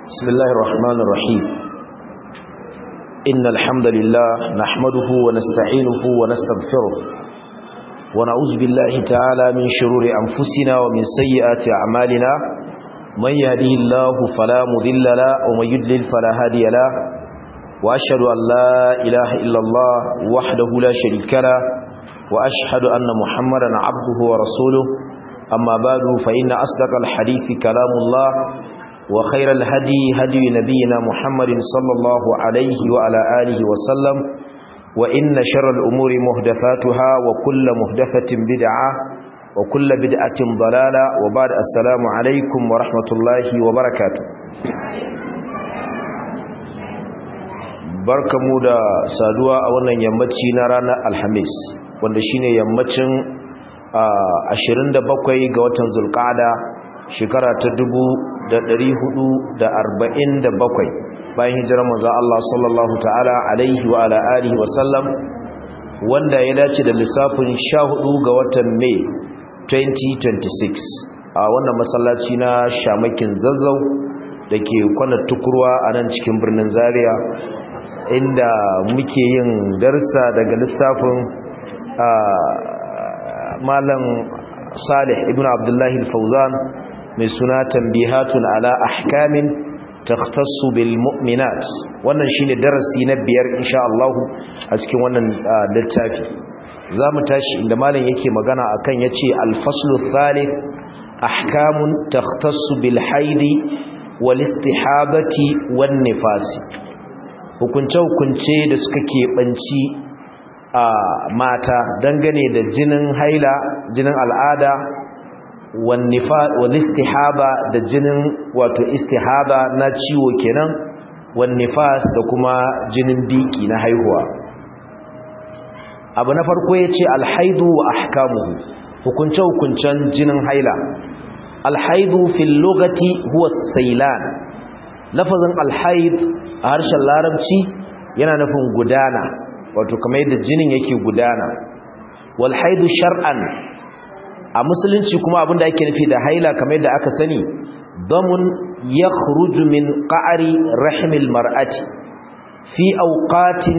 بسم الله الرحمن الرحيم إن الحمد لله نحمده ونستعينه ونستغفره ونعوذ بالله تعالى من شرور أنفسنا ومن سيئات أعمالنا من يهده الله فلا مذل له ومن يدلل فلا هادي له وأشهد أن لا إله إلا الله وحده لا شريك له وأشهد أن محمدا عبده ورسوله أما بعد فإن أصدق الحديث كلام الله وخير الهدي هدي نبينا محمد صلى الله عليه وعلى آله وسلم وإن شر الأمور مهدفاتها وكل مهدفة بدعة وكل بدعة ضلالة وبعد السلام عليكم ورحمة الله وبركاته barkamu da saduwa a wannan yammaci na ranar alhamis wanda shine yammacin 27 ga watan zulqa'ada shekara ta 1447 bayan hijirar manzo Allah sallallahu ta'ala alaihi wa ala alihi wa sallam wanda ya dace da lissafin 14 ga watan Mai 2026 a wannan masallaci na Shamakin Zazzau dake kwana tukurwa a nan cikin birnin Zaria inda muke yin darsa daga lissafin malam Salih ibn Abdullahi al-Fawzan mai suna tambihatun ala ahkamin takhtassu bil mu'minat wannan shine darasi na biyar insha Allah a cikin wannan littafi zamu tashi inda malam yake magana akan yace al-faslu thalith ahkamun takhtassu bil haidi wal istihabati wan nifasi hukunce hukunce da suka keɓanci a mata dangane da jinin haila jinin al'ada istihaba da jinin wato istihaba na ciwo kenan wannifas da kuma jinin biki na haihuwa abu na farko ya ce alhaidu wa ahkamuhu hukunce-hukuncen jinin haila alhaidu fil lugati huwa sailan lafazin alhaid a harshen larabci yana nufin gudana wato kamar yadda jinin yake gudana walhaidu shar'an a musulunci kuma abinda ake nufi da haila kamar yadda aka sani damun ya min ƙa'ari rahimil mar'ati fi auqatin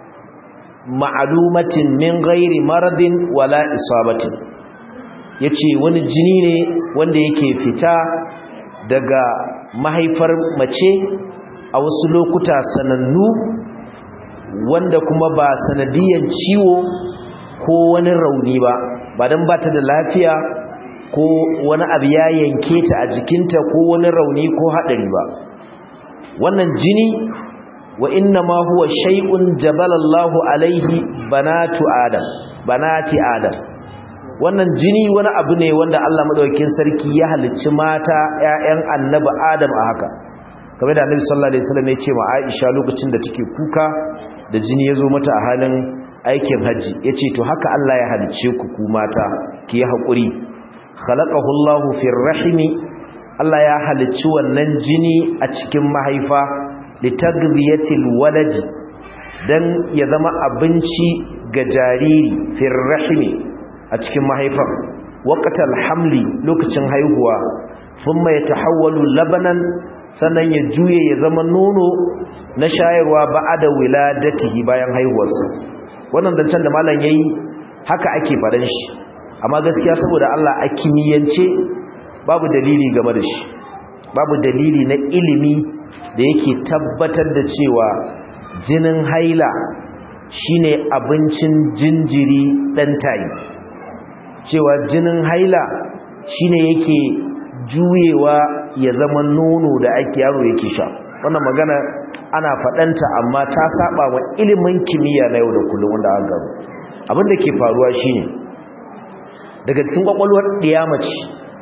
ma'alumatin min gairi maradin wala isabatin ya ce wani jini ne wanda yake fita daga mahaifar mace a wasu lokuta sanannu wanda kuma ba sanadiyan ciwo ko wani rauni ba ba don ba ta da lafiya ko wani abu ya yanke ta a jikinta ko wani rauni ko haɗari ba wannan jini wa inna ma huwa shay'un jabalallahu alaihi banatu adam banati adam wannan jini wani abu ne wanda Allah madaukakin sarki ya halicci mata ƴaƴan annabi adam a haka kamar da annabi sallallahu alaihi wasallam ya ce ma Aisha lokacin da take kuka da jini ya zo mata a halin aikin haji ya ce to haka Allah ya halice ku ku mata ki yi haƙuri khalaqahu Allahu fir rahimi Allah ya halicci wannan jini a cikin mahaifa litagbiyatil waladi dan ya zama abinci ga jariri fir rahimi a cikin mahaifan waqtal hamli lokacin haihuwa thumma yatahawwalu labanan sannan ya juye ya zama nono na shayarwa ba'ada wiladatihi bayan haihuwarsa wannan zancen da malam yayi haka ake faɗan shi amma gaskiya saboda Allah a kimiyyance babu dalili game da shi babu dalili na ilimi da yake tabbatar da cewa jinin haila shine abincin jinjiri dan tayi cewa jinin haila shine yake juyewa ya zama nono da ake yaro yake sha wannan magana ana faɗanta amma ta saba wa ilimin kimiyya na yau da kullum wanda aka gano abin da ke faruwa shine daga cikin kwakwalwar ɗiyamaci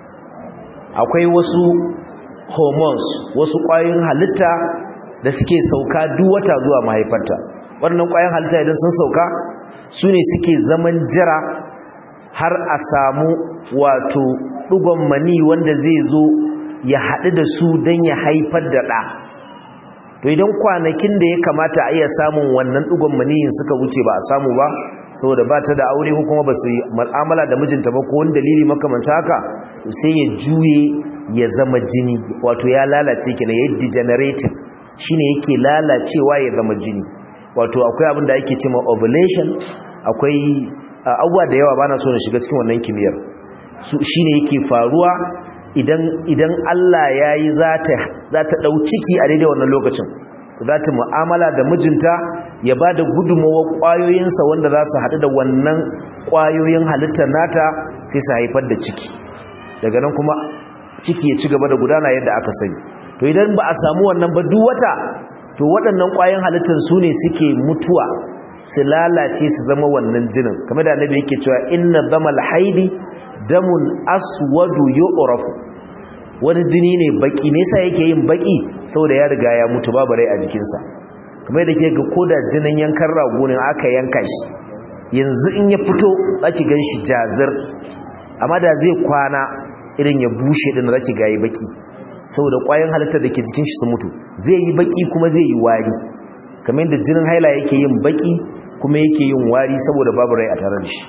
akwai wasu hormones wasu ƙwayoyin halitta da suke sauka duk wata zuwa mahaifarta wannan ƙwayoyin halitta idan sun sauka su ne suke zaman jira har a samu wato ɗugon mani wanda zai zo ya haɗu da su don ya haifar da ɗa to idan kwanakin da ya kamata a iya samun wannan ɗugon maniyin suka wuce ba a samu ba saboda ba ta da aure ko kuma ba su mu'amala da mijinta ba ko wani dalili makamanta haka sai ya juye ya zama jini wato ya lalace kenan ya degenerating shine yake lalacewa ya zama jini wato akwai abin da ake cewa ovulation akwai abubuwa da yawa bana so na shiga cikin wannan kimiyyar su shine yake faruwa idan idan Allah yayi zata zata dau ciki a daidai wannan lokacin zata mu'amala da mijinta ya bada gudunmawar kwayoyinsa wanda za su haɗu da wannan kwayoyin halittar nata sai su haifar da ciki daga nan kuma ciki ya ci gaba da gudana yadda aka sani to idan ba a samu wannan ba duk wata to waɗannan kwayoyin halittar su ne suke mutuwa su lalace su zama wannan jinin kamar da annabi yake cewa inna damal haidi damun aswadu yu'rafu wani jini ne baki ne sai yake yin baki saboda ya riga ya mutu babu rai a jikinsa kamar da ke ga koda jinin yankan rago ne aka yanka shi yanzu in ya fito zaki gan shi jazir amma da zai kwana irin ya bushe din zaki ga yi baki saboda ƙwayoyin halittar da ke jikin shi su mutu zai yi baki kuma zai yi wari kamar yadda jinin haila yake yin baki kuma yake yin wari saboda babu rai a tare da shi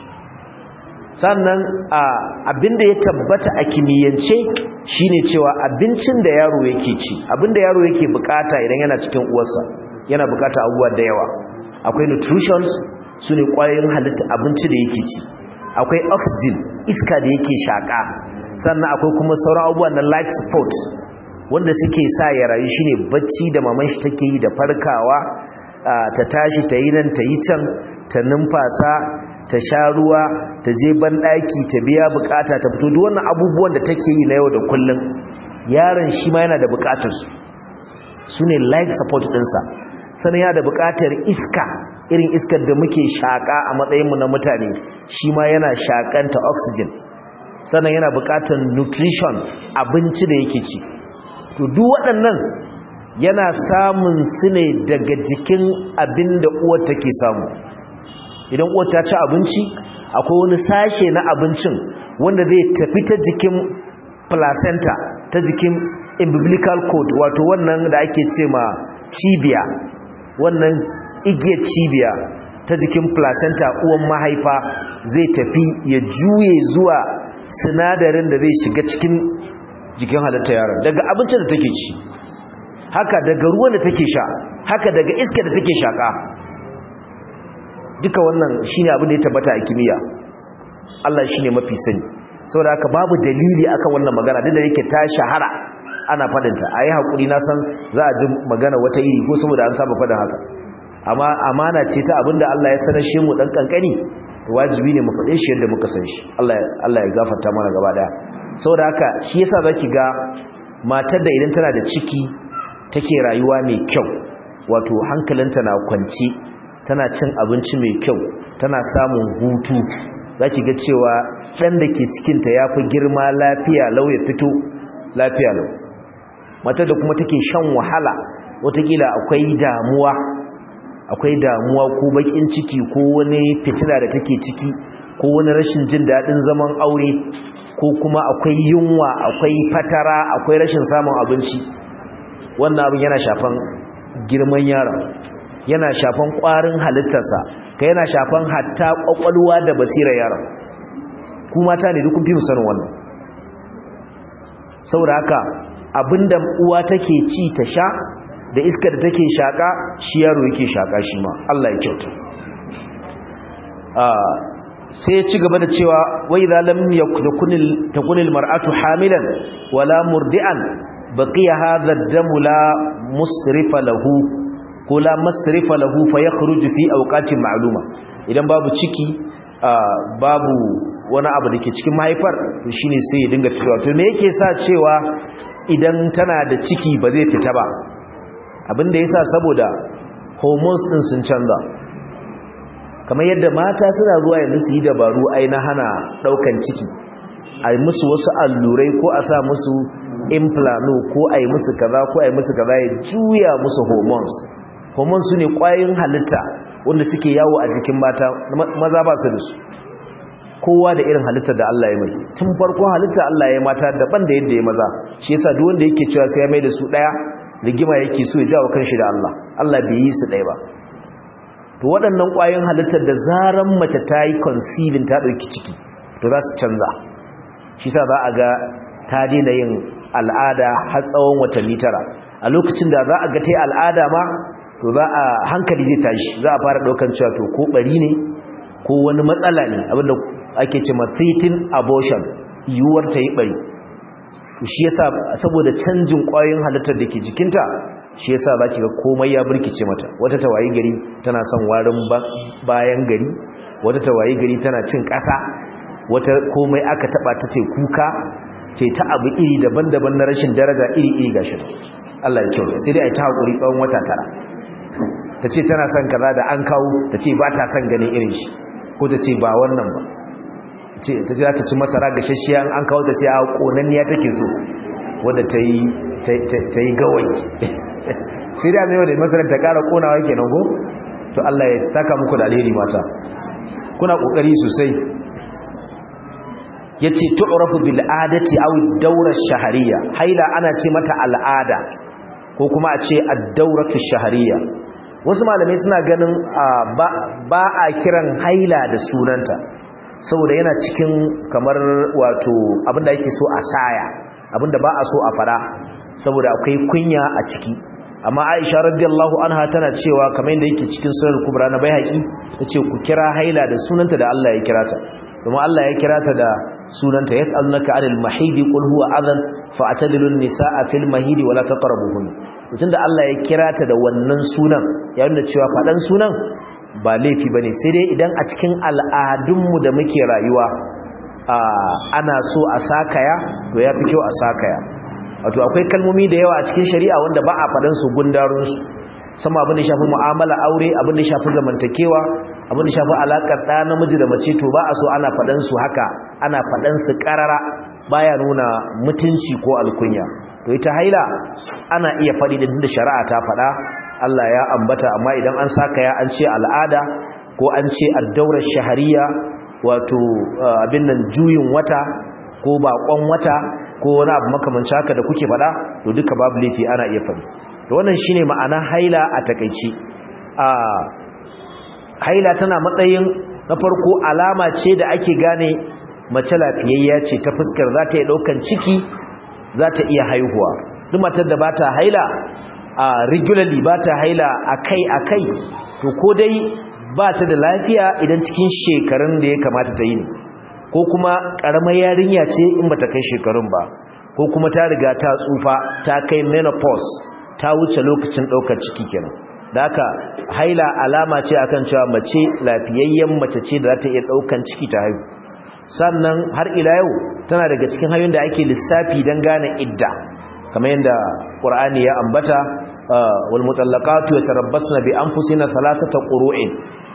sannan abinda ya tabbata a kimiyyance shine cewa abincin da yaro yake ci abinda yaro yake bukata idan yana cikin uwarsa yana bukata abubuwa da yawa akwai nutritions su ne kwayoyin halitta abinci da yake ci akwai oxygen iska da yake shaka sannan akwai kuma sauran abubuwan na life support wanda suke sa ya rayu shine bacci da maman shi take yi da farkawa ta tashi ta yi nan ta yi can ta numfasa ta sha ruwa ta je banɗaki ta biya bukata ta fito duk wannan abubuwan da take yi na yau da kullum yaron shi ma yana da bukatar su su ne life support ɗinsa sannan yana da bukatar iska irin iskar da muke shaƙa a matsayinmu na mutane shi ma yana shaƙanta oxygen sannan yana bukatar nutrition abinci da yake ci to duk waɗannan yana samun su ne daga jikin abin da uwar take samu idan uwar ta ci abinci akwai wani sashe na abincin wanda zai tafi ta jikin placenta ta jikin umbilical cord wato wannan da ake ce ma cibiya wannan igiyar cibiya ta jikin placenta uwan mahaifa zai tafi ya juye zuwa sinadarin da zai shiga cikin jikin halitta yaron daga abincin da take ci haka daga ruwan da take sha haka daga iska da take shaka duka wannan shine abin da ya tabbata a kimiyya Allah shine mafi sani saboda haka babu dalili akan wannan magana duk da yake ta shahara ana fadinta ayi hakuri na san za a ji magana wata iri ko saboda an saba fadin haka amma amana ce ta abinda Allah ya sanar shi mu dan kankani wajibi ne mu fade shi yadda muka san shi Allah Allah ya gafarta mana gaba daya saboda haka shi yasa zaki ga matar da idan tana da ciki take rayuwa mai kyau wato hankalinta na kwance tana cin abinci mai kyau tana samun hutu zaki ga cewa dan da ke cikinta yafi girma lafiya lau ya fito lafiya lau matar da kuma take shan wahala watakila akwai damuwa akwai damuwa ko bakin ciki ko wani fitina da take ciki ko wani rashin jin daɗin zaman aure ko kuma akwai yunwa akwai fatara akwai rashin samun abinci wannan abin yana shafan girman yaron yana shafan ƙwarin halittarsa ka yana shafan hatta ƙwaƙwalwa da basirar yaron ku mata ne dukkan fi sanin wannan saboda haka abinda uwa take ci ta sha da iska da take shaka shi yaro yake shaka shi ma Allah ya kyauta sai ya ci gaba da cewa wai za lam yakunil takunil mar'atu hamilan wala murdi'an baqiya hadha ad-damu la musrifa lahu ko la masrifa lahu fa yakhruju fi awqatin ma'luma idan babu ciki babu wani abu da ke cikin mahaifar to shine sai ya dinga fitowa to me yake sa cewa idan tana da ciki ba zai fita ba abinda yasa saboda hormones din sun canza kamar yadda mata suna zuwa yanzu su yi dabaru ai na hana daukan ciki ai musu wasu allurai ko a sa musu implano ko ai musu kaza ko ai musu kaza ya juya musu hormones hormones su ne kwayoyin halitta wanda suke yawo a jikin mata maza ba su da su kowa da irin halittar da Allah ya mai tun farkon halitta Allah ya mata daban da yadda ya maza shi yasa duk wanda yake cewa sai ya mai da su daya rigima yake so ya jawo kanshi da Allah Allah bai yi su daya ba to waɗannan ƙwayoyin halittar da zaran mace ta yi conceiving ta ɗauki ciki to za su canza shi sa za a ga ta daina yin al'ada har tsawon watanni tara a lokacin da za a ga ta al'ada ma to za a hankali zai tashi za a fara daukan cewa to ko bari ne ko wani matsala ne abinda ake ce threatening abortion yiwuwar ta yi bari to shi yasa saboda canjin ƙwayoyin halittar da ke jikinta shi yasa za ki ga komai ya birkice mata wata tawayi gari tana son warin bayan gari wata tawayi gari tana cin ƙasa wata komai aka taba ta ce kuka ce ta abu iri daban-daban na rashin daraja iri-iri gashi Allah ya kyau sai dai a ta haƙuri tsawon wata tara ta ce tana son kaza da an kawo ta ce ba ta son ganin irin shi ko ta ce ba wannan ba ta ce za ta ci masara gashashiya an kawo ta ce a ƙonanniya take so wadda ta yi gawayi sai da mai wadda masarar ta ƙara ƙonawa kenan ko to Allah ya saka muku da alheri mata kuna ƙoƙari sosai ya ce tu'rafu bil adati aw ad-dawra ash-shahriyya haila ana ce mata al'ada ko kuma a ce ad-dawratu ash-shahriyya wasu malamai suna ganin ba a kiran haila da sunanta saboda yana cikin kamar wato abinda yake so a saya abinda ba a so a fara saboda akwai kunya a ciki amma Aisha radiyallahu anha tana cewa kamar yadda yake cikin sunan kubra na Baihaqi tace ku kira haila da sunanta da Allah ya kira ta kuma Allah ya kira ta da sunanta yas'alunaka 'anil mahidi qul huwa adhan fa'tadilun nisaa fil mahidi wala taqrabuhun tunda Allah ya kira ta da wannan sunan ya nuna cewa fadan sunan ba laifi bane sai dai idan a cikin al'adunmu da muke rayuwa ana so a sakaya to yafi kyau a sakaya wato akwai kalmomi da yawa a cikin shari'a wanda ba a fadan su gundarun su sama abin da shafi mu'amala aure abin da shafi zamantakewa abin da shafi alakar ɗa namiji da mace to ba a so ana faɗan su haka ana faɗan su ƙarara baya nuna mutunci ko alkunya to ita haila ana iya faɗi da da shari'a ta faɗa Allah ya ambata amma idan an saka ya an ce al'ada ko an ce addaurar shahariya wato abin nan juyin wata ko baƙon wata ko wani abu makamanci haka da kuke faɗa to duka babu laifi ana iya faɗi to wannan shine ma'ana haila a takeici a haila tana matsayin na farko alama ce da ake gane mace lafiyayya ce ta fuskar za ta yi daukan ciki za ta iya haihuwa duk matar da ba ta haila a regularly ba ta haila akai akai to ko dai ba ta da lafiya idan cikin shekarun da ya kamata ta yi ne ko kuma karamar yarinya ce in ba ta kai shekarun ba ko kuma ta riga ta tsufa ta kai menopause ta wuce lokacin ɗaukar ciki kenan da haka haila alama ce akan cewa mace lafiyayyen mace ce da za ta iya ɗaukan ciki ta haihu sannan har ila yau tana daga cikin hanyoyin da ake lissafi don gane idda kamar yadda ƙur'ani ya ambata wal mutallaqatu yatarabbasna bi anfusina thalathata qurun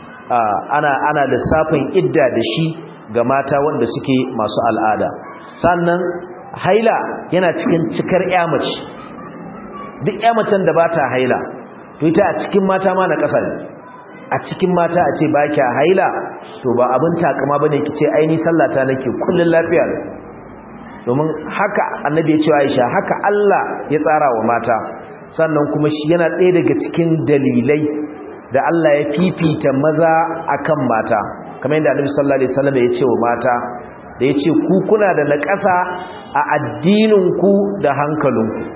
ana ana lissafin idda da shi ga mata wanda suke masu al'ada sannan haila yana cikin cikar ƴa mace duk ƴa macen da ba ta haila to ita a cikin mata ma na ƙasa ne a cikin mata a ce ba kya haila to ba abin takama bane kice aini sallata nake kullun lafiya domin haka annabi ya ce Aisha haka Allah ya tsara wa mata sannan kuma shi yana ɗaya daga cikin dalilai da Allah ya fifita maza akan mata kamar yadda Annabi sallallahu alaihi wasallam ya ce wa mata da ya ce ku kuna da naƙasa a addinin ku da hankalinku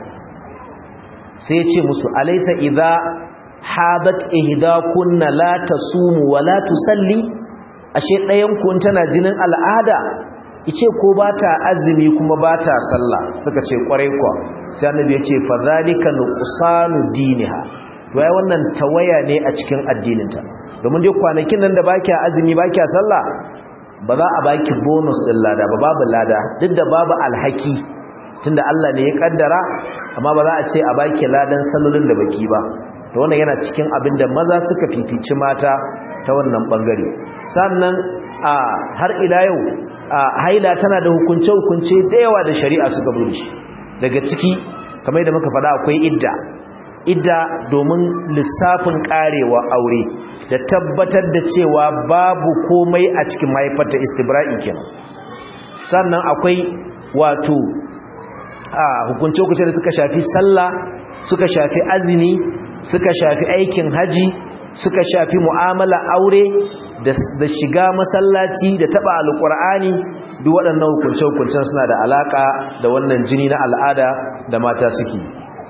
sai ya ce musu alaysa idza hadat ihdakunna la tasumu wa la tusalli ashe ɗayan ku tana jinin al'ada ice ko ba ta azumi kuma ba ta sallah suka ce kwarai kwa sai annabi ya ce fa zalika nuqsanu diniha to ai wannan tawaya ne a cikin addininta domin dai kwanakin nan da baki azumi baki sallah ba za a baki bonus din lada ba babu lada duk da babu alhaki tunda Allah ne ya kaddara amma ba za a ce a baki ladan sallolin da baki ba to wannan yana cikin abin da maza suka fifici mata ta wannan bangare sannan a har ila yau haila tana da hukunce-hukunce da yawa da shari'a suka bude shi daga ciki kamar da muka faɗa akwai idda idda domin lissafin karewa aure da tabbatar da cewa babu komai a cikin mahaifarta istibra'i kenan sannan akwai wato hukunce-hukunce da suka shafi sallah suka shafi azumi suka shafi aikin haji suka shafi mu'amala aure da shiga masallaci da taba alkur'ani duk waɗannan hukunce-hukuncen suna da alaƙa da wannan jini na al'ada da mata suke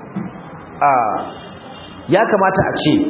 a ya kamata a ce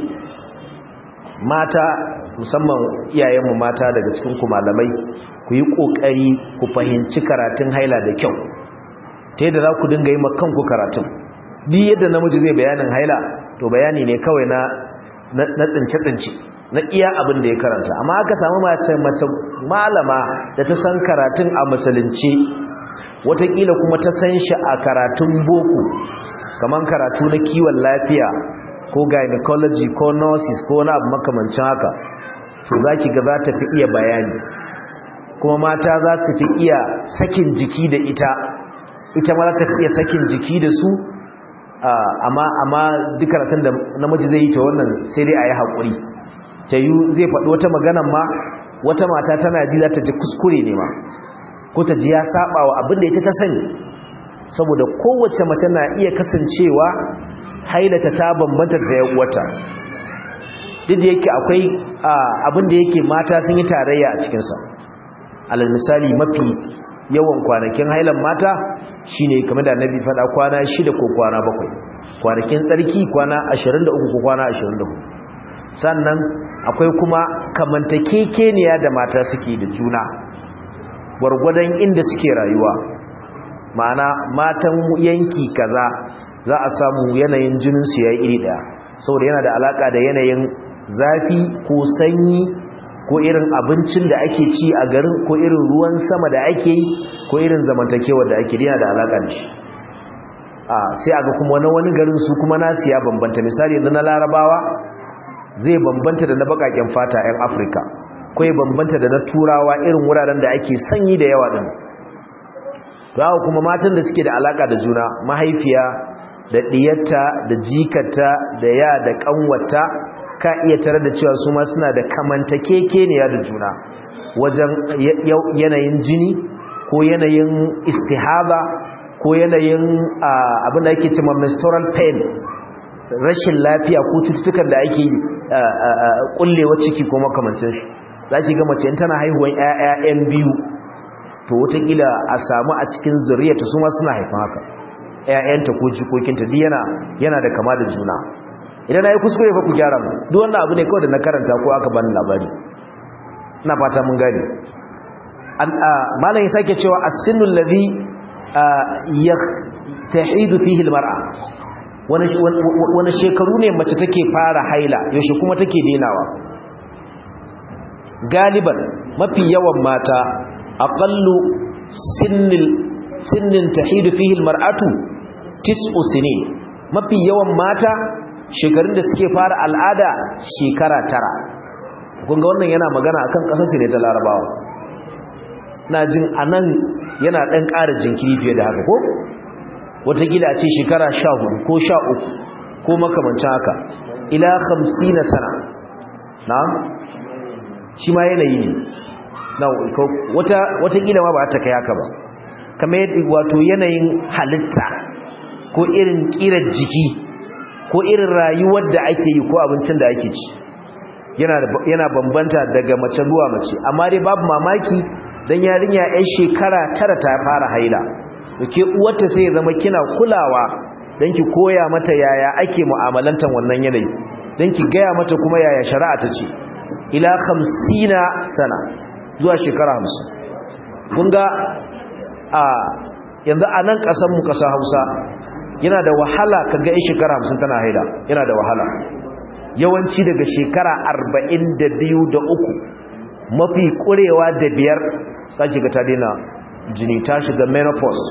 mata musamman iyayenmu mata daga cikin ku malamai ku yi ƙoƙari ku fahimci karatun haila da kyau ta yadda za ku dinga yi kanku karatun duk yadda namiji zai bayanin haila to bayani ne kawai na na tsince-tsince na iya abin da ya karanta amma aka samu mace mace malama da ta san karatun a musulunci watakila kuma ta san shi a karatun boko kamar karatu na kiwon lafiya ko gynecology ko nurses ko wani abu makamancin haka to za ki ga za ta fi iya bayani kuma mata za su fi iya sakin jiki da ita ita ma za ta fi iya sakin jiki da su amma amma duk karatun da namiji zai yi ta wannan sai dai a yi haƙuri ta yi zai faɗi wata maganan ma wata mata tana ji za ta ji kuskure ne ma ko ta ji ya saba wa abin da ita ta sani saboda kowace mace na iya kasancewa hailata ta bambanta da wata duk da yake akwai abin da yake mata sun yi tarayya a cikinsa alal misali mafi yawan kwanakin hailan mata shine kamar da annabi faɗa kwana shida ko kwana bakwai kwanakin tsarki kwana 23 ko kwana 24 sannan akwai kuma kamantakekeniya da mata suke da juna gwargwadon inda suke rayuwa ma'ana matan yanki kaza za a samu yanayin jininsu ya iri daya saboda yana da alaka da yanayin zafi ko sanyi ko irin abincin da ake ci a garin ko irin ruwan sama da ake yi ko irin zamantakewar da ake yana da alaka da shi a sai aga kuma na wani garin su kuma nasu ya bambanta misali yanzu na larabawa zai bambanta da na bakaken fata 'yan afirka ko ya bambanta da na turawa irin wuraren da ake sanyi da yawa din to haka kuma matan da suke da alaka da juna mahaifiya da diyarta da jikata da ya da kanwata ka iya tare da cewa su ma suna da kamantakekeniya da juna wajen yanayin jini ko yanayin istihaba ko yanayin abin da ake cewa menstrual pain rashin lafiya ko cututtukan da ake kullewa ciki ko makamancin shi za ki ga mace tana haihuwan ƴaƴan biyu to wataƙila a samu a cikin zuriyarta su ma suna haifan haka ƴaƴanta ko jikokinta duk yana yana da kama da juna idan na yi kuskure fa ku gyara mu duk wannan abu ne kawai da na karanta ko aka bani labari ina fata mun gane malam ya sake cewa as-sinnu alladhi yahtahidu fihi al-mar'a wani shekaru ne mace take fara haila yaushe kuma take denawa galiban mafi yawan mata aqallu sinnil sinnin tahidu fihi almar'atu tis'u sinin mafi yawan mata shekarun da suke fara al'ada shekara tara kun ga wannan yana magana akan kasar ne ta larabawa na jin anan yana dan ƙara jinkiri fiye da haka ko watakila a ce shekara sha hudu ko sha uku ko makamancin haka ila hamsi na sana na shi ma yanayi ne na watakila ma ba ta kai haka ba kamar wato yanayin halitta ko irin kirar jiki ko irin rayuwar da ake yi ko abincin da ake ci yana bambanta daga mace zuwa mace amma dai babu mamaki don yarinya 'yan shekara tara ta fara haila ke uwarta sai ya zama kina kulawa don ki koya mata yaya ake mu'amalantar wannan yanayi don ki gaya mata kuma yaya shari'a ta ce ila hamsina sana zuwa shekara hamsin kun ga a yanzu a nan ƙasanmu ƙasa hausa yana da wahala ka ga shekara hamsin tana haida yana da wahala yawanci daga shekara arba'in da biyu da uku mafi ƙurewa da biyar za ki ga ta daina jini ta shiga menopause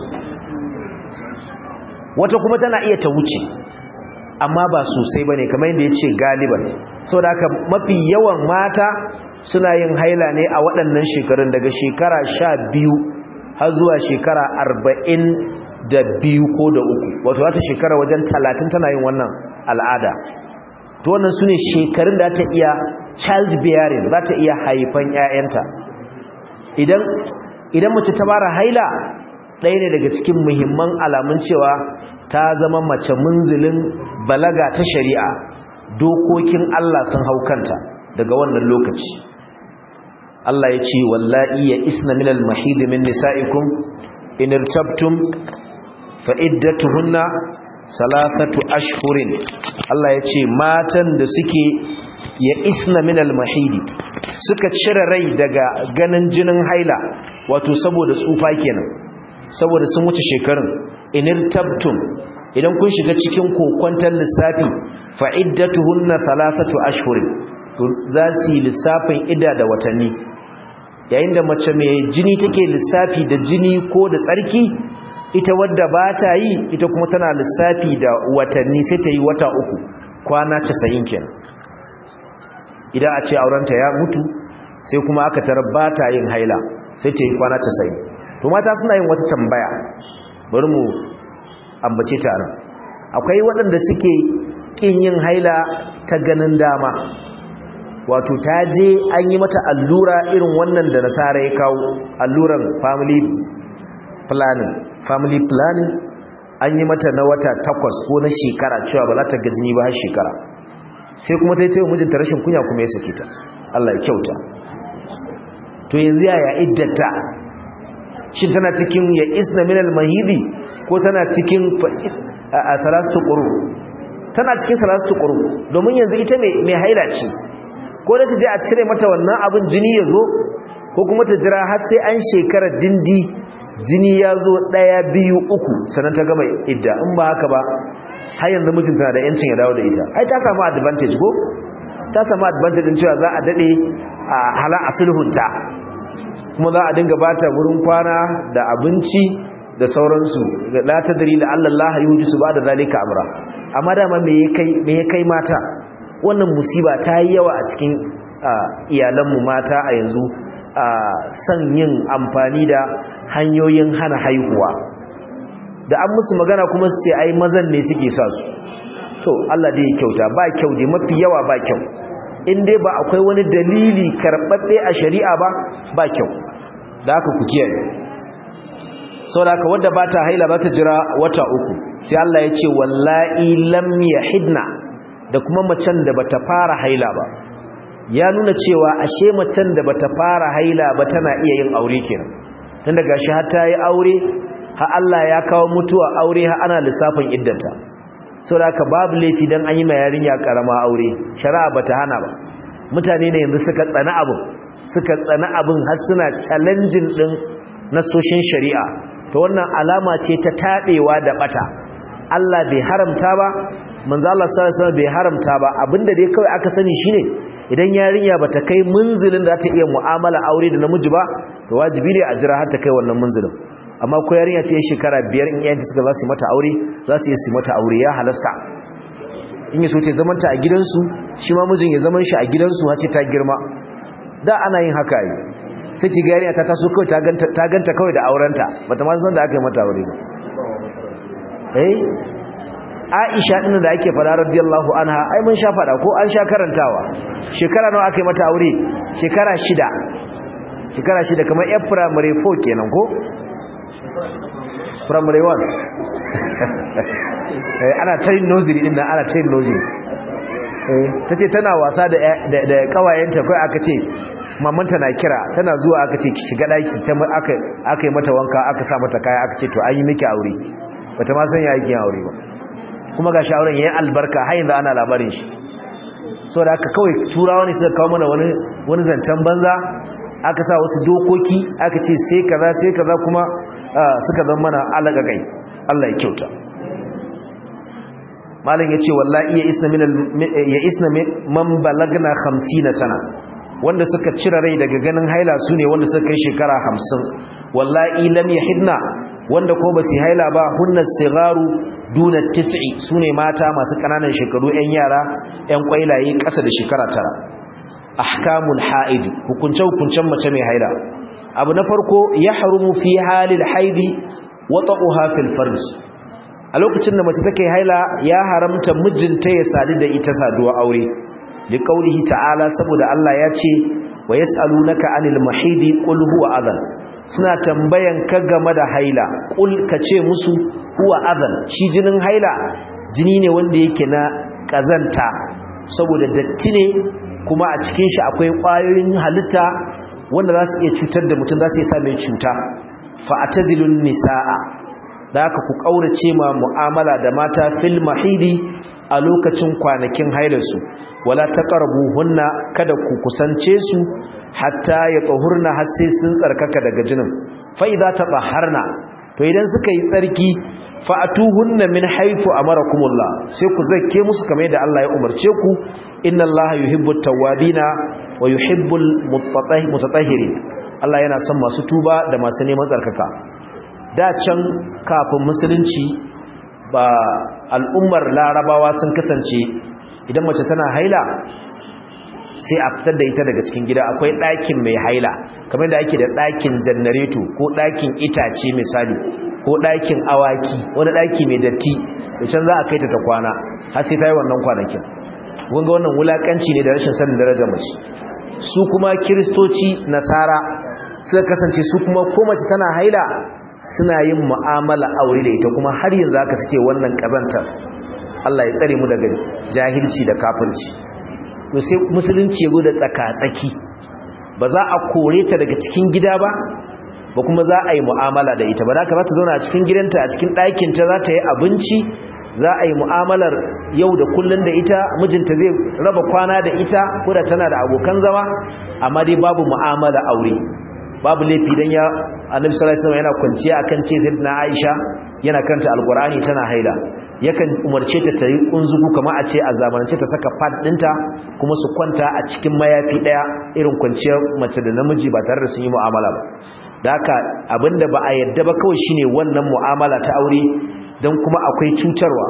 wata kuma tana iya ta wuce amma ba sosai bane kamar yadda yace galiban saboda haka mafi yawan mata suna yin haila ne a waɗannan shekarun daga shekara 12 har zuwa shekara 40 da biyu ko da uku wato wata shekara wajen 30 tana yin wannan al'ada to wannan sune shekarun da ta iya child bearing za ta iya haifan ƴaƴanta idan idan mace ta fara haila ɗaya ne daga cikin muhimman alamun cewa ta zama mace munzilin balaga ta shari'a dokokin Allah sun hau kanta daga wannan lokaci Allah ya ce wallahi ya isna min al-mahid min nisa'ikum in irtabtum fa iddatuhunna salasatu ashhurin Allah ya ce matan da suke ya isna min al-mahid suka cire rai daga ganin jinin haila wato saboda tsufa kenan saboda sun wuce shekarun in irtabtum idan kun shiga cikin kokwantar lissafi fa iddatuhunna salasatu ashhurin to za su yi lissafin ida da watanni yayin da mace mai jini take lissafi da jini ko da tsarki ita wadda ba ta yi ita kuma tana lissafi da watanni sai ta yi wata uku kwana casa'in kenan idan a ce aurenta ya mutu sai kuma aka tara ba ta yin haila sai ta yi kwana casa'in to mata suna yin wata tambaya bari mu ambace ta nan akwai waɗanda suke ƙin yin haila ta ganin dama wato ta je an yi mata allura irin wannan da nasara ya kawo alluran family planning family planning an yi mata na wata takwas ko na shekara cewa ba za ta ga jini ba har shekara sai kuma ta yi ta yi mijinta rashin kunya kuma ya sake ta Allah ya kyauta to yanzu yaya iddata shin tana cikin ya isna min al-mahidi ko tana cikin a salastu quru tana cikin salastu quru domin yanzu ita mai haila ce ko da ta je a cire mata wannan abin jini ya zo ko kuma ta jira har sai an shekara dindi jini ya zo ɗaya biyu uku sannan ta gama idda in ba haka ba har yanzu mijinta na da yancin ya dawo da ita ai ta samu advantage ko ta samu advantage din cewa za a daɗe a hala a sulhunta kuma za a dinga bata wurin kwana da abinci da sauransu la tadri la Allah yuhdisu ba da zalika amra amma dama me ya kai mata wannan musiba ta yi yawa a cikin iyalanmu mata a yanzu son yin amfani da hanyoyin hana haihuwa da an musu magana kuma su ce ai mazan ne suke sa su to Allah dai ya kyauta ba kyau dai mafi yawa ba kyau in dai ba akwai wani dalili karɓaɓɓe a shari'a ba ba kyau da haka ku kiyaye sau da haka wadda ba ta haila ba ta jira wata uku sai Allah ya ce wallahi lam yahidna da kuma macen da bata fara haila ba ya nuna cewa ashe macen da bata fara haila ba tana iya yin aure kenan tun daga shi har ta yi aure ha Allah ya kawo mutuwa aure ha ana lissafin iddanta saboda haka babu laifi dan an yi ma yarinya karama aure shari'a bata hana ba mutane ne yanzu suka tsana abin suka tsana abin har suna challenging din nasoshin shari'a to wannan alama ce ta tabewa da bata Allah bai haramta ba manzo Allah sallallahu alaihi wasallam bai haramta ba abinda dai kawai aka sani shine idan yarinya bata kai munzilin da ta iya mu'amala aure da namiji ba to wajibi ne a jira har ta kai wannan munzilin amma ko yarinya ce shekara biyar in yayin suka za su mata aure za su yi su mata aure ya halasta in yi so ce zaman ta a gidansu shi ma mijin ya zaman shi a gidansu har sai ta girma da ana yin haka yi sai ki ga yarinya ta taso kawai ta ganta ta ganta kawai da aurenta bata ma san da aka yi mata aure ba eh Aisha din da ake fara radiyallahu anha ai mun sha fada ko an sha karantawa shekara nawa aka yi mata aure shekara shida shekara shida kamar yar primary 4 kenan ko primary 1 eh ana tayin nursery din nan ana tayin nursery eh tace tana wasa da da kawayenta kai aka ce mamanta na kira tana zuwa aka ce ki shiga daki ta aka aka yi mata wanka aka sa mata kaya aka ce to an yi miki aure bata ma san ya yi aure ba kuma ga shauran yayin albarka har yanzu ana labarin shi so da aka kawai turawa ne suka kawo mana wani wani zancen banza aka sa wasu dokoki aka ce sai kaza sai kaza kuma suka zama mana alaka kai Allah ya kyauta malam yace wallahi ya isna min ya isna man balagna 50 sana wanda suka cire rai daga ganin haila sune wanda suka kai shekara 50 wallahi lam yahidna wanda ko ba su haila ba hunna sigaru duna tis'i sune mata masu kananan shekaru yan yara yan kwailaye ƙasa da shekara tara ahkamul haid hukunce hukuncen mace mai haila abu na farko ya harumu fi halil haidi wata'uha fil farj a lokacin da mace take haila ya haramta mijinta ya sadu da ita saduwa aure li qaulihi ta'ala saboda Allah ya ce wa yas'alunaka anil mahidi qul huwa adhan suna tambayan ka game da haila kul ka ce musu huwa adhan shi jinin haila jini ne wanda yake na kazanta saboda datti ne kuma a cikin shi akwai ƙwayoyin halitta wanda za su iya cutar da mutum za su iya sa mai cuta fa'atazilun nisa'a da aka ku ƙaurace ma mu'amala da mata fil mahidi a lokacin kwanakin hailarsu wala taqrabu hunna kada ku kusance su hatta ya tsohurna har sai sun tsarkaka daga jinin fa idza tatahharna to idan suka yi tsarki fa atuhunna min haythu amarakumullah sai ku zakke musu kamar yadda Allah ya umarce ku inna Allah yuhibbut tawwabina wa yuhibbul mutatahhirin Allah yana son masu tuba da masu neman tsarkaka da can kafin musulunci ba al'ummar larabawa sun kasance idan mace tana haila sai a fitar da ita daga cikin gida akwai ɗakin mai haila kamar da ake da ɗakin janareto ko ɗakin itace misali ko ɗakin awaki wani ɗaki mai datti da can za a kai ta ta kwana har sai ta yi wannan kwanakin wanga wannan wulakanci ne da rashin sanin darajar mace su kuma kiristoci nasara suka kasance su kuma ko mace tana haila suna yin mu'amala aure da ita kuma har yanzu aka suke wannan kazantar Allah ya tsare mu daga jahilci da kafirci to sai musulunci ya zo da tsaka-tsaki ba za a kore ta daga cikin gida ba ba kuma za a yi mu'amala da ita ba da ka za ta zauna a cikin gidanta a cikin ɗakinta za ta yi abinci za a yi mu'amalar yau da kullun da ita mijinta zai raba kwana da ita ko da tana da abokan zama amma dai babu mu'amala aure babu laifi dan ya annabi sallallahu alaihi wasallam yana kwanciya akan ce sayyidina Aisha yana kanta alqur'ani tana haila yakan umarce ta tayi kunzugu kamar a ce a zamanance ta saka pad dinta kuma su kwanta a cikin mayafi daya irin kwanciyar mace da namiji ba tare da sun yi mu'amala ba da haka abinda ba a yadda ba kawai shine wannan mu'amala ta aure dan kuma akwai cutarwa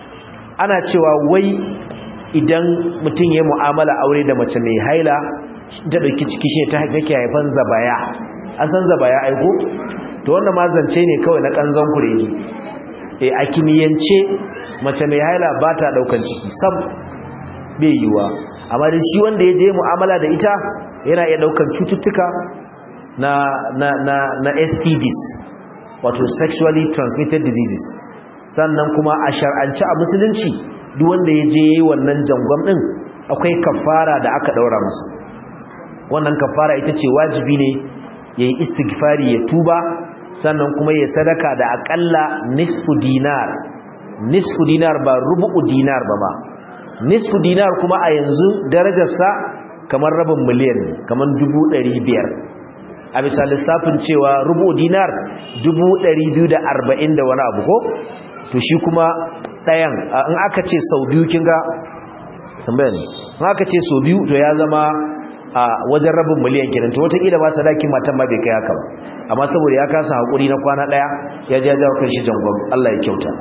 ana cewa wai idan mutum ya mu'amala aure da mace mai haila ta dauki ciki shi ta take haifan zabaya an san zabaya aiko to wannan ma zance ne kawai na kanzon kuregi eh a kimiyance mace mai haila ba ta daukan ciki sam bai yiwa amma da shi wanda ya je mu'amala da ita yana iya daukan cututtuka na na na na STDs wato sexually transmitted diseases sannan kuma a shar'ance a musulunci duk wanda ya je yayi wannan jangon din akwai kafara da aka daura masa wannan kafara ita ce wajibi ne yayi istighfari ya tuba sannan kuma ya sadaka da akalla nisfu dinar nisfu dinar ba rubu'u dinar ba ba nisfu dinar kuma a yanzu darajarsa kamar rabin miliyan kamar dubu ɗari biyar a bisa lissafin cewa rubu dinar dubu ɗari biyu da arba'in da wani abu ko to shi kuma ɗayan in aka ce sau biyu kin ga tambaya ne in aka ce sau biyu to ya zama a wajen rabin miliyan kenan to wataƙila ba sadakin matan ma bai kai haka ba amma saboda ya kasa haƙuri na kwana ɗaya ya ja jawo kan shi jangon Allah ya kyauta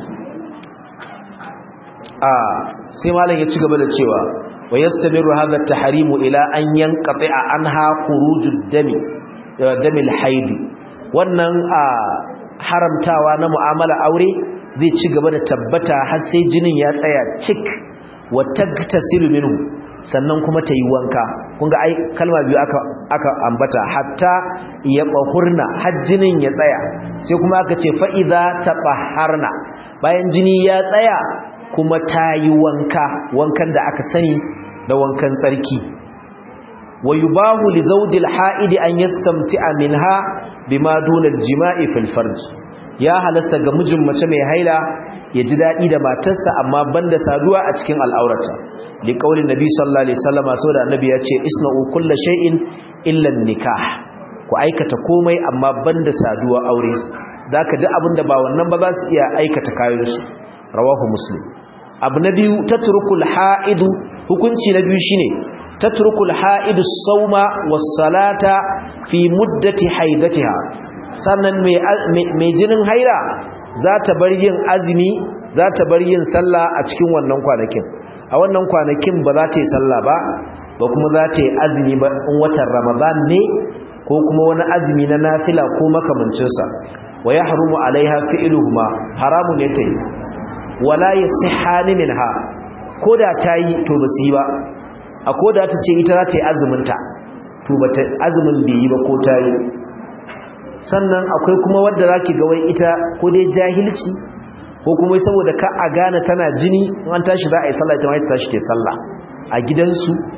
a sai malam ya ci gaba da cewa wa yastamiru hadha at-tahrimu ila an yanqati'a anha khurujud dami damil haid wannan a haramtawa na mu'amala aure zai ci gaba da tabbata har sai jinin ya tsaya cik wa tagtasilu minhu sannan kuma ta yi wanka kun ga ai kalma biyu aka aka ambata hatta ya bahurna har jinin ya tsaya sai kuma aka ce fa idza tabahharna bayan jini ya tsaya kuma ta yi wanka wankan da aka sani da wankan tsarki wa yubahu li zawjil ha'idi an yastamti'a minha bima duna al-jima'i fil farj ya halasta ga mijin mace mai haila ya ji dadi da matarsa amma banda saduwa a cikin al'aurata li qaulin nabi sallallahu alaihi wasallam saboda annabi ya ce isna'u kulla shay'in illa nikah ku aikata komai amma banda saduwa aure zaka duk abinda ba wannan ba za su iya aikata kayansu rawahu muslim abu na biyu tatrukul ha'idu hukunci na biyu shine tatrukul ha'idu sauma was salata fi muddati haidatiha sannan mai jinin haila za ta bar yin azumi za ta bar yin sallah a cikin wannan kwanakin a wannan kwanakin ba za ta yi sallah ba ba kuma za ta yi azumi ba in watan ramadan ne ko kuma wani azumi na nafila ko makamancinsa wa ya harumu alaiha fi'iluhuma haramu ne ta yi wala yasihani minha koda tayi to basu yi ba a koda ta ce ita za ta yi azumin ta to bata azumin bai yi ba ko tayi sannan akwai kuma wanda zaki ga wai ita ko dai jahilci ko kuma saboda ka a gane tana jini in an tashi za a yi sallah ita ma ta tashi ta sallah a gidansu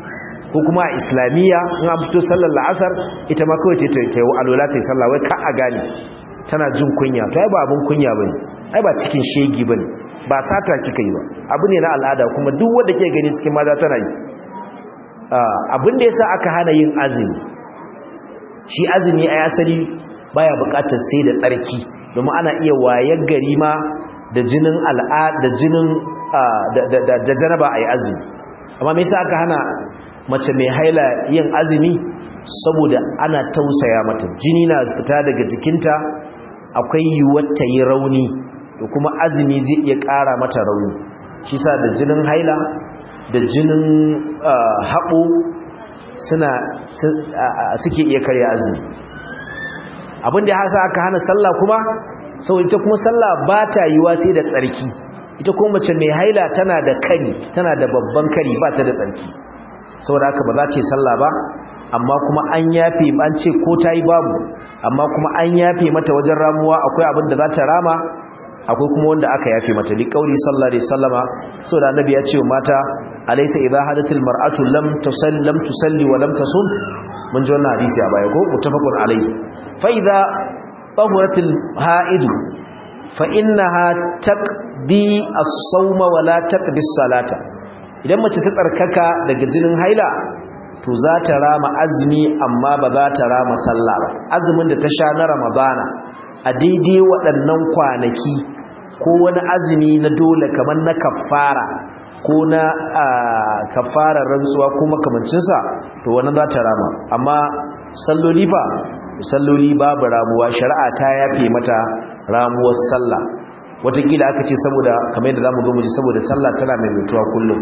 ko kuma a islamiyya in an fito sallar la'asar ita ma kawai ta yi alola ta yi sallah wai ka a gane tana jin kunya ta yi ba abin kunya ba ne ai ba cikin shegi ba ne ba sata kika yi ba abu ne na al'ada kuma duk wanda ke gani cikin maza tana yi abin da ya sa aka hana yin azumi shi azumi a asali baya bukatar sai da tsarki domin ana iya wayar gari ma da jinin al'ada da jinin da janaba a yi azumi amma me yasa aka hana mace mai haila yin azumi saboda ana tausaya mata jini na fita daga jikinta akwai yiwuwar ta yi rauni da kuma azumi zai iya ƙara mata rauni shi sa da jinin haila da jinin haɓo suna suke iya karya azumi abinda ya hasa aka hana sallah kuma sau ita kuma sallah ba ta yiwa sai da tsarki ita kuma mace mai haila tana da kari tana da babban kari ba ta da tsarki saboda haka ba za ta yi sallah ba amma kuma an yafe an ce ko ta yi babu amma kuma an yafe mata wajen ramuwa akwai abin da za ta rama akwai kuma wanda aka yafe mata li kauli sallallahu alaihi wasallama saboda annabi ya ce wa mata alaysa idha hadatil mar'atu lam tusalli lam tusalli wa lam tasum mun ji wannan hadisi a baya ko muttafaqun alaihi fa idha tahuratil ha'id fa innaha taqdi as-sawma wa la taqdi as-salata idan mace ta tsarkaka daga jinin haila to za ta rama azumi amma ba za ta rama sallah ba azumin da ta sha na ramadana a daidai waɗannan kwanaki ko wani azumi na dole kamar na kafara ko na kafarar rantsuwa ko makamancinsa to wannan za ta rama amma salloli ba salloli babu ramuwa shari'a ta yafe mata ramuwar sallah watakila aka ce saboda kamar yadda za mu zo mu ji saboda sallah tana mai mutuwa kullum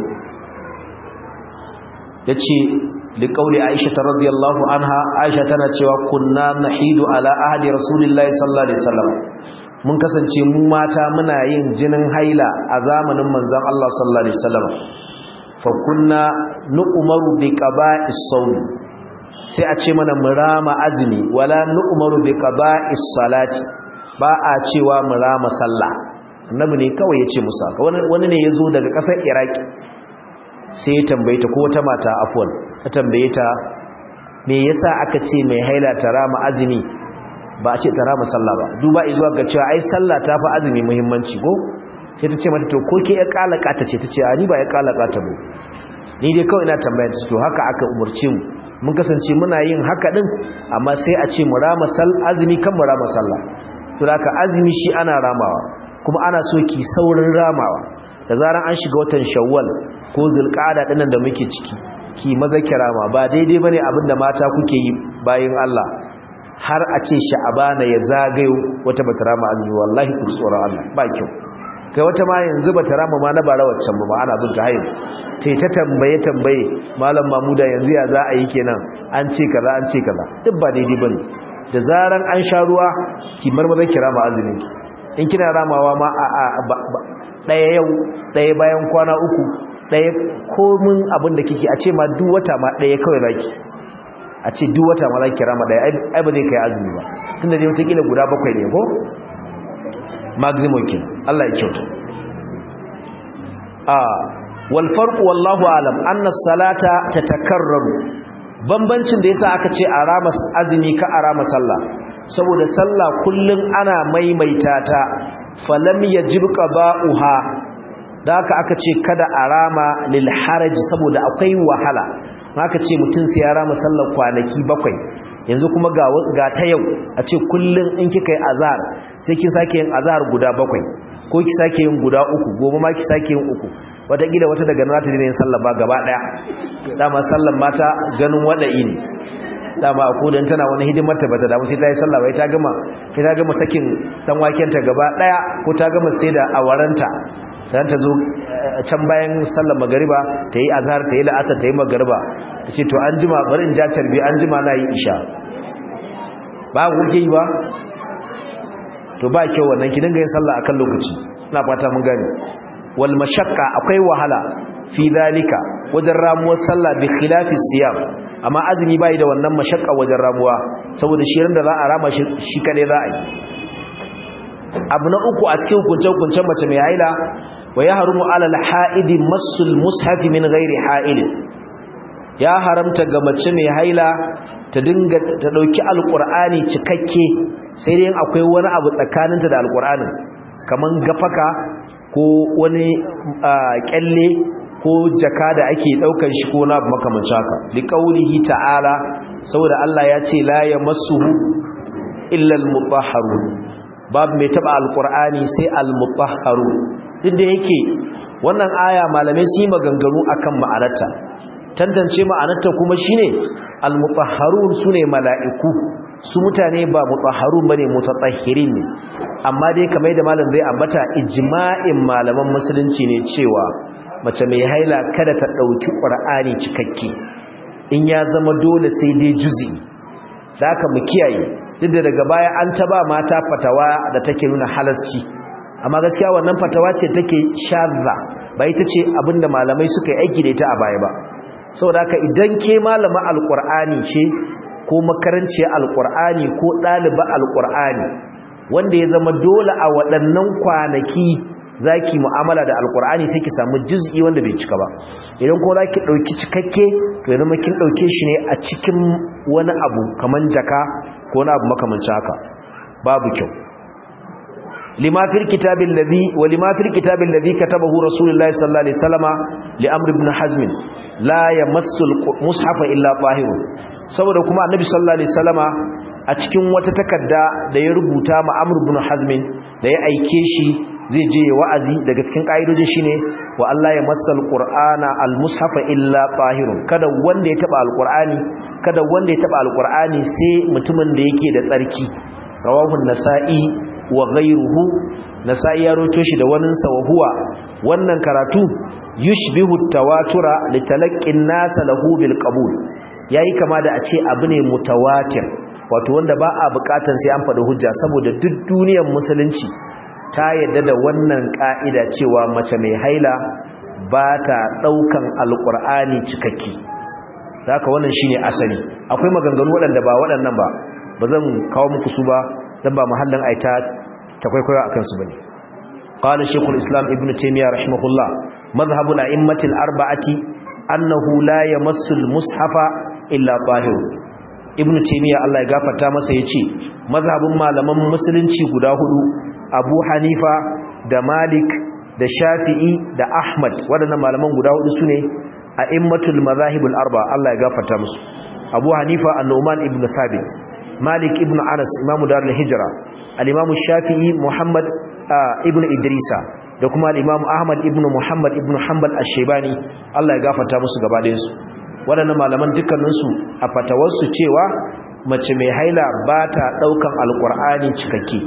ya ce liƙauli aisha ta radiyallahu anha aisha tana cewa kunna nahidu ala ahadi rasulillahi sallallahu alaihi wasallam mun kasance mu mata muna yin jinin haila a zamanin manzon Allah sallallahu alaihi wasallam fa kunna nu'maru bi qaba'is sawm sai a ce mana murama azumi wala nu'maru bi qaba'is salati ba a cewa murama sallah annabi ne kawai yace musa wani ne yazo daga ƙasar iraki sai ya tambaye ta ko wata mata afwan ta tambaye ta me yasa aka ce mai haila ta rama azumi ba a ce ta rama sallah ba duba zuwa ga cewa ai sallah ta fi azumi muhimmanci ko sai ta ce mata to ko ke ya kalaka ta ce ta ce ni ba ya kalaka ta ba ni dai kawai ina tambaya ta to haka aka umurce mu mun kasance muna yin haka din amma sai a ce mu rama sal azumi kan mu rama sallah to haka azumi shi ana ramawa kuma ana so ki saurin ramawa da zaran an shiga watan shawwal ko zulqa'ada dinnan da muke ciki ki maza kirama ba daidai bane abinda mata kuke yi bayin Allah har a ce sha'abana ya zagayo wata bata rama azumi wallahi ku tsoron Allah ba kyau kai wata ma yanzu bata rama ma na bara waccan ba ana bin ta hayin tai ta tambaye tambaye malam mamuda yanzu ya za a yi kenan an ce kaza an ce kaza duk ba daidai bane da zaran an sha ruwa ki marmaza kirama azumin ki in kina ramawa ma a ɗaya yau ɗaya bayan kwana uku ɗaya komin abin da kike a ce ma duk wata ma ɗaya kawai zaki a ce duk wata ma zaki rama ɗaya ai ba zai kai azumi ba tun da dai wataƙila guda bakwai ne ko maximum kin Allah ya kyauta a wal farqu wallahu alam anna salata tatakarraru bambancin da yasa aka ce a rama azumi ka a rama sallah saboda sallah kullun ana maimaita ta falam yajib qada'uha da haka aka ce kada a rama lil haraji saboda akwai wahala haka ce mutum sai ya rama sallar kwanaki bakwai yanzu kuma ga ga ta yau a ce kullun in kika yi azhar sai kin sake yin azhar guda bakwai ko ki sake yin guda uku gobe ma ki sake yin uku wataƙila wata daga nan ta yin sallar ba gaba ɗaya dama sallar mata ganin wada'i ne dama a kodan tana wani hidimar ta bata damu sai ta yi sallah bai ta gama sai ta gama sakin dan waken ta gaba daya ko ta gama sai da awaranta sai ta zo can bayan sallar magariba ta yi azhar ta yi la'asar ta yi magariba ta ce to an jima bari in ja tarbi an jima na yi isha ba ku ke yi ba to ba kyau wannan ki dinga yin sallah akan lokaci ina fata mun gane wal mashaqqa akwai wahala fi dalika wajen ramuwar sallah bi khilafi siyam amma azumi bai da wannan mashakka wajen ramuwa saboda shirin da za a rama shi kade za a yi abu na uku a cikin hukunce-hukuncen mace mai haila wa ya harumu alal ha'idi masul mushafi min gairi ha'ili ya haramta ga mace mai haila ta dinga ta dauki alqur'ani cikakke sai dai akwai wani abu tsakaninta da alqur'anin kaman gafaka ko wani kyalle ko jaka da ake daukar shi ko na makamancin haka liqaulihi ta'ala saboda Allah ya ce la yamassuhu illa al-mutahharun babu mai taba alqur'ani sai al-mutahharun duk da yake wannan aya malamai su yi maganganu akan ma'anarta tantance ma'anarta kuma shine al-mutahharun sune mala'iku su mutane ba mutahharun bane mutatahhirin ne amma dai kamar da malam zai ambata ijma'in malaman musulunci ne cewa mace mai haila kada ta dauki qur'ani cikakke in ya zama dole sai dai juzi zaka mu kiyaye duk da daga baya an taba mata fatawa da take nuna halasci amma gaskiya wannan fatawa ce take shazza ba ita ce abinda malamai suka yi aiki da ita a baya ba saboda haka idan ke malama alqur'ani ce ko makaranciyar alqur'ani ko ɗaliba alqur'ani wanda ya zama dole a waɗannan kwanaki zaki mu'amala da alqur'ani sai ki samu juz'i wanda bai cika ba idan ko zaki dauki cikakke to ya zama kin dauke shi ne a cikin wani abu kaman jaka ko wani abu makamancin haka babu kyau lima fil kitabil ladhi wa lima fil kitabil ladhi katabahu rasulullahi sallallahu alaihi wasallama li amr ibn hazm la yamassu al mushafa illa tahir saboda kuma annabi sallallahu alaihi wasallama a cikin wata takarda da ya rubuta ma amr ibn hazm da ya aike shi zai je wa'azi daga cikin kaidojin shine wa Allah ya massal qur'ana al mushafa illa tahir kada wanda ya taba al qur'ani kada wanda ya taba al qur'ani sai mutumin da yake da tsarki rawahu an-nasa'i wa ghayruhu nasa'i ya roto shi da wannan sa wa huwa wannan karatu yushbihu tawatura litalaqqin nas lahu bil qabul yayi kama da a ce abu ne mutawatir wato wanda ba a bukatan sai an faɗi hujja saboda duk duniyar musulunci ta yadda da wannan ka'ida cewa mace mai haila ba ta daukan alqur'ani cikakke haka wannan shine asali akwai maganganu waɗanda ba waɗannan ba ba zan kawo muku su ba dan ba mahallin aita ta kwaikwayo akan su bane qala shaykhul islam ibnu taymiyyah rahimahullah madhhabu al-a'immati al-arba'ati annahu la yamassu al-mushafa illa tahir ibnu taymiyyah Allah ya gafarta masa yace mazhabin malaman musulunci guda hudu abu hanifa da malik da shafi'i da ahmad waɗannan malaman guda hudu sune a'immatul madhahibul arba Allah ya gafarta musu abu hanifa an-nu'man ibn thabit malik ibn anas imamu darul hijra al-imamu shafi'i muhammad ibn idrisa da kuma al-imamu ahmad ibn muhammad ibn hanbal ash-shaybani Allah ya gafarta musu gaba ɗayan su waɗannan malaman dukkanin su a fatawar su cewa mace mai haila ba ta daukan alqur'ani cikakke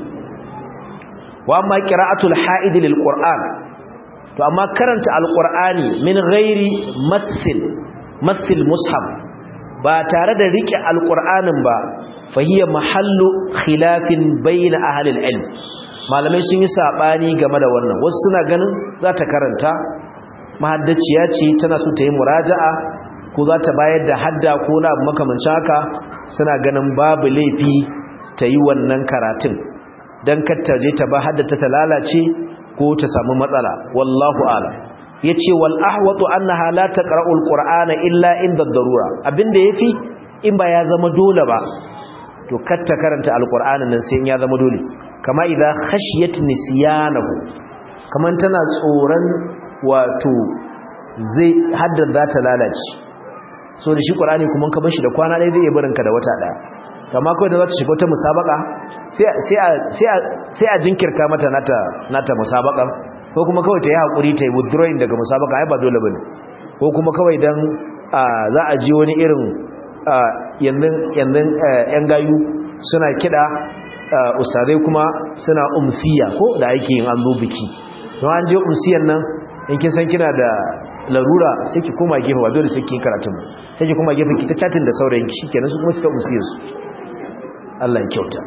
wa amma qira'atul ha'id lil qur'an to amma karanta alqur'ani min ghairi mathil mathil mushaf ba tare da rike alqur'anin ba fahiyya mahallu khilafin bayna ahli ilm malamai sun yi sabani game da wannan wasu suna ganin za ta karanta mahaddaciya ce tana so ta yi muraja'a ko za ta bayar da hadda ko na abu makamancin haka suna ganin babu laifi ta yi wannan karatun don katta je ta ba haddata ta lalace ko ta samu matsala wallahu ala ya ce wal ahwatu annaha la taqra'u alqur'ana illa inda darura abinda yafi in ba ya zama dole ba to katta karanta alqur'anin nan sai ya zama dole kama idza khashiyat nisyanahu kaman tana tsoron wato zai haddada ta lalace so da shi qur'ani kuma ka bar shi da kwana ɗaya zai iya barin ka da wata ɗaya kama kawai da za ta shiga wata musabaka sai a jinkirta mata nata musabaka ko kuma kawai ta yi haƙuri ta yi withdrawing daga musabaka ai ba dole ba ne ko kuma kawai don za a ji wani irin yanzu yan gayu suna kiɗa ustazai kuma suna umsiya ko da ake yin an zo biki don an je umsiyan nan in kin san kina da larura sai ki koma gefe ba dole sai ki karatun sai ki koma gefe ki ta chatin da saurayin ki shikenan su kuma suka umsiyar su Allah ya kyauta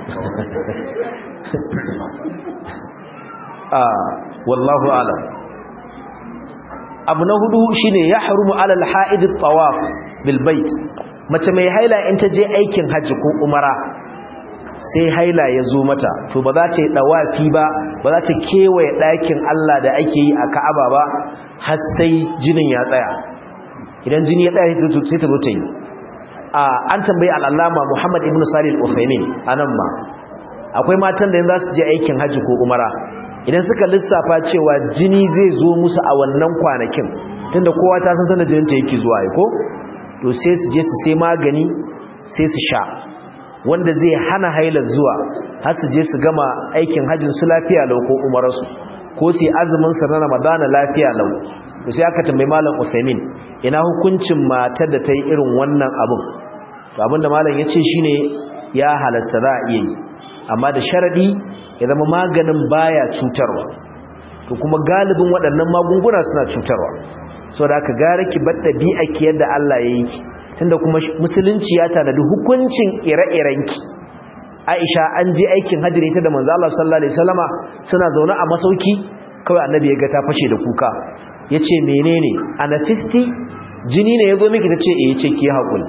ah wallahu alam abu na hudu shine ya harumu alal ha'id at-tawaf bil bait mace mai haila in ta je aikin haji ko umara sai haila ya zo mata to ba za ta yi dawafi ba ba za ta kewaye ɗakin Allah da ake yi a Ka'aba ba har sai jinin ya tsaya idan jini ya tsaya sai ta zo ta yi an tambayi al'allama muhammad ibn salih al-uthaymin anan ma akwai matan da yanzu za su je aikin hajji ko umara idan suka lissafa cewa jini zai zo musu a wannan kwanakin tunda kowa ta san sanar jininta yake zuwa ya ko to sai su je su sai magani sai su sha wanda zai hana hailar zuwa har su je su gama aikin hajjin su lafiya lau ko umararsu ko su yi azumin sa na ramadana lafiya lau to sai aka tambayi malam Uthaymeen ina hukuncin matar da ta yi irin wannan abin to abinda malam ya ce shine ya halasta za a iya yi amma da sharadi ya zama maganin baya cutarwa to kuma galibin waɗannan magunguna suna cutarwa saboda aka gara ki bar ɗabi'a ki yadda Allah ya yi ki tunda kuma musulunci ya tanadi hukuncin ire-irenki Aisha an je aikin hajji ita da manzo Allah sallallahu alaihi wasallama suna zaune a masauki kawai annabi ya ga ta fashe da kuka yace menene anafisti jini ne yazo miki tace eh yace ki hakuri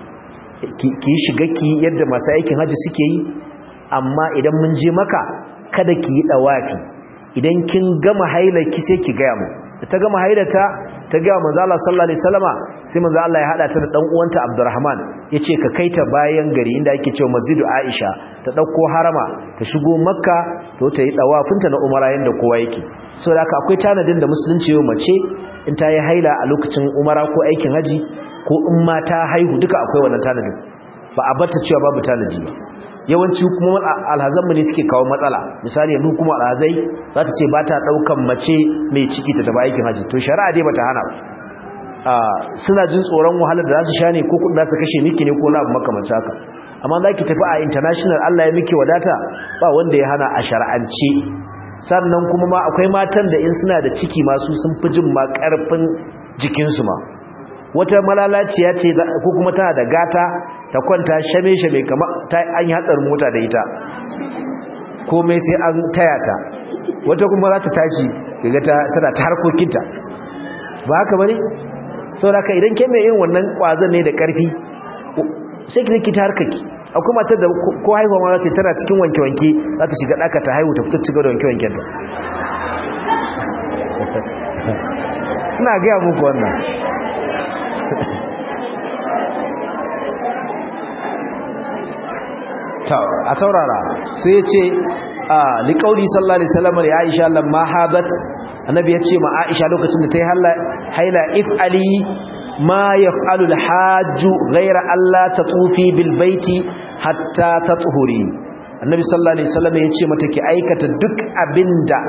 ki shiga ki yadda masu aikin hajji suke yi amma idan mun je maka kada ki yi dawafi idan kin gama haila ki sai ki ga mu ta gama haidata ta ga manzo Allah sallallahu alaihi wasallama sai manzo Allah ya hada ta da dan uwanta Abdurrahman yace ka kaita bayan gari inda ake cewa Masjidu Aisha ta dauko harama ta shigo Makka to ta yi dawafinta na umara yanda kowa yake saboda haka akwai tanadin da musulunci yau mace in ta yi haila a lokacin umara ko aikin haji ko in ma ta haihu duka akwai wannan tanadin ba a bata cewa babu tanadi ba yawanci hukumar alhazanmu ne suke kawo matsala misali yanzu hukumar alhazai za ta ce ba ta ɗaukan mace mai ciki ta taba aikin haji to shari'a dai ba ta hana suna jin tsoron wahalar da za su sha ne ko kudin za su kashe miki ne ko na abu makamanci haka amma za ki tafi a international allah ya miki wadata ba wanda ya hana a shari'ance sannan kuma ma akwai matan da in suna da ciki masu sun fi jin ma ƙarfin jikinsu ma wata malalaciya ce ko kuma tana da gata ta kwanta shame-shame kama an yi hatsarin mota da ita komai sai an taya ta wata kuma za ta tashi daga tana ta harkokinta ba haka bane sau da ka idan ke mai yin wannan kwazon ne da karfi sai ki zaki ta harkaki akwai matar da ko haihuwa ma za ta tana cikin wanke-wanke za ta shiga ɗaka ta haihu ta fito cikin da wanke-wanken ta ina gaya muku wannan a saurara sai ya ce a liƙauli sallallahu alaihi wasallam da Aisha lamma habat annabi ya ce ma Aisha lokacin da ta yi haila if ali ma yaf'alu al-hajj ghayra alla tatufi bil baiti hatta tatuhuri annabi sallallahu alaihi wasallam ya ce mata ki aikata duk abinda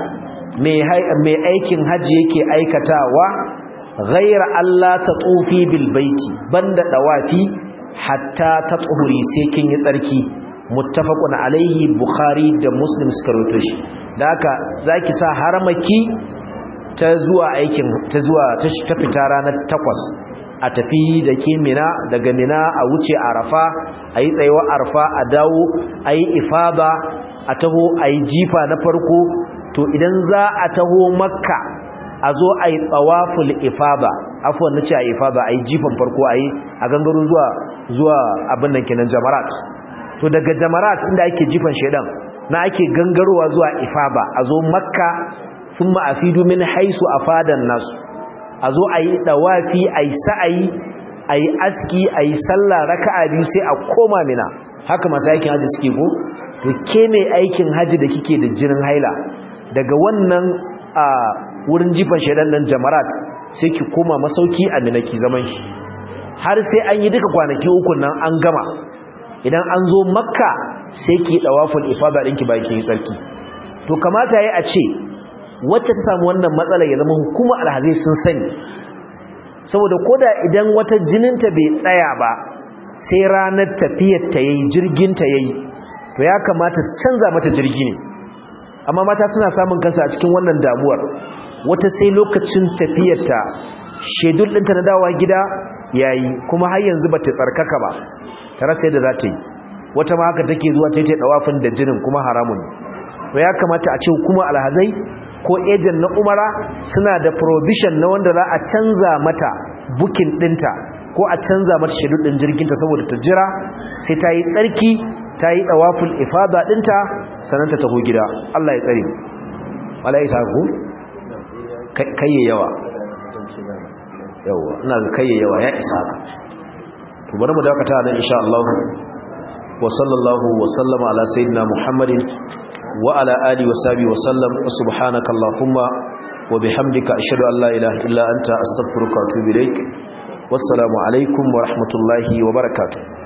mai aikin haji yake aikatawa ghayra alla tatufi bil baiti banda dawafi hatta tatuhuri sai kin yi tsarki muttafaqun alaihi bukhari da muslim suka rawaito shi da haka zaki sa haramaki ta zuwa aikin ta zuwa ta fita ranar takwas a tafi da ke mina daga mina a wuce arafa a yi tsayuwa arafa a dawo a yi ifaba a taho a yi jifa na farko to idan za a taho makka a zo a yi tsawaful ifaba afuwan na ce a ifaba a yi jifan farko a yi a gangaro zuwa zuwa abin nan kenan jamarat to daga jamarat inda ake jifan shedan na ake gangarowa zuwa ifaba a zo makka sun ma'afidu min haisu a fadan nasu a zo a yi ɗawafi a yi sa'ayi a yi aski a yi sallah raka'a biyu sai a koma mina haka masu aikin hajji suke ko to ke mai aikin hajji da kike da jinin haila daga wannan a wurin jifan shedan nan jamarat sai ki koma masauki a mina ki zaman shi har sai an yi duka kwanaki uku nan an gama idan an zo makka sai ki dawaful ifada ɗinki bayan ki tsarki to kamata yayi a ce wacce ta samu wannan matsala ya zama hukuma alhazai sun sani saboda koda idan wata jininta bai tsaya ba sai ranar tafiyar ta yayi jirgin ta yayi to ya kamata su canza mata jirgi ne amma mata suna samun kansa a cikin wannan damuwar wata sai lokacin tafiyar ta shedul ɗinta na dawowa gida yayi kuma har yanzu bata tsarkaka ba ta rasa yadda za ta yi wata ma haka take zuwa ta yi dawafin da jinin kuma haramun to ya kamata a ce hukuma alhazai ko ejen na umara suna da provision na wanda za a canza mata bukin dinta ko a canza mata shedul din jirginta saboda ta jira sai ta yi tsarki ta yi dawaful ifada dinta sannan ta taho gida Allah ya tsare Allah ya sa ku kai yawa yawa ina ga kai yawa ya isa haka to bari mu dakata nan insha Allah wa sallallahu wa sallama ala sayyidina Muhammadin wa ala alihi wa sahbihi wa sallam subhanaka allahumma wa bihamdika ashhadu an la ilaha illa anta astaghfiruka wa atubu ilaik wassalamu alaikum wa rahmatullahi wa barakatuh